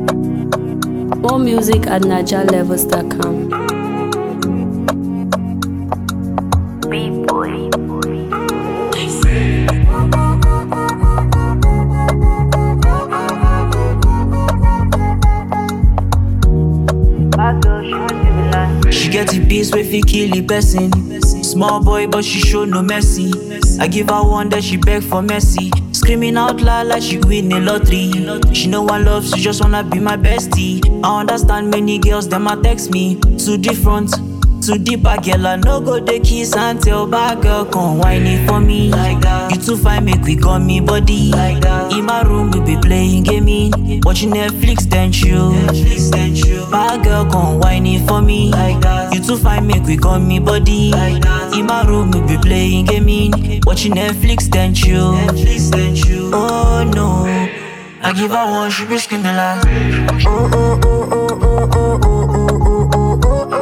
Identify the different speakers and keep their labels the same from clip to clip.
Speaker 1: More music at najalevels.com.
Speaker 2: She get the peace wey fit kill the person. Small boy, but she show no mercy. I give her one that she beg for mercy. Screaming out loud like she win a lottery. She know I love, she just wanna be my bestie. I understand many girls, them a text me. Too different, too deep, a girl I no go the kiss and tell bad girl come whine it for me. Like that. You too fine, make we got me body. Like that. In my room we be playing gaming, watching Netflix then chill. Netflix then chill. Bad girl come whine it for me. Like that. You too fine, make we got me body. Like that. In my room we be playing gaming, watching Netflix then chill. Netflix then chill. Oh no. I give her one, she be screaming like Oh oh oh oh oh oh oh oh oh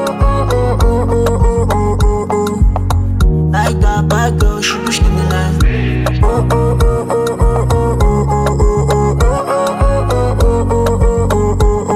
Speaker 2: oh Like that bad girl, she be screaming like Oh oh oh oh oh oh oh oh oh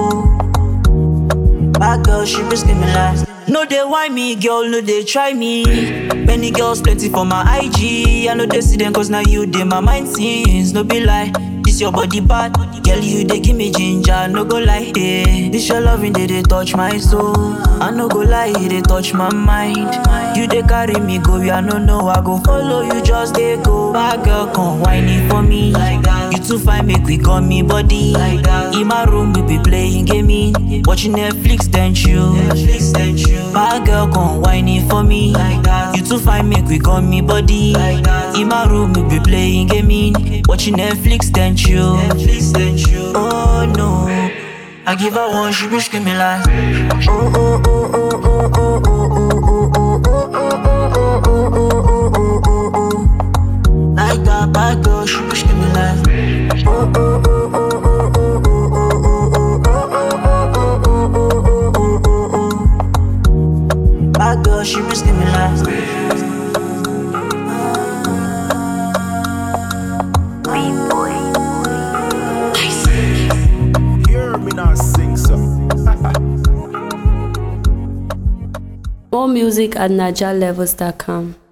Speaker 2: oh Bad girl, she be screaming like No they why me, girl, no they try me Many girls plenty for my IG I know they see them cause now you they my mind since No be lie this your body bad, girl. You they give me ginger, no go lie. Yeah. This your loving, they they touch my soul. I no go lie, they touch my mind. You they carry me go, yeah, no no. I go follow you, just they go. Bad girl, come whining for me. Like that. You too fine, make we got me body. Like that. In my room, we be playing gaming, watching Netflix, then chill. Netflix, then chill. Bad girl, come whining for me. Like that. You too fine, make we got me body. Like that. In my room, we be playing gaming, watching Netflix, then chill. Netflix, then chill. Oh no. I give her one, she be screaming like Oh oh oh oh oh oh oh oh oh oh Like that bad girl, she be screaming like Oh oh oh oh oh oh oh Bad girl, she be screaming like
Speaker 3: Hear me not sing so.
Speaker 1: More music at najalevels.com.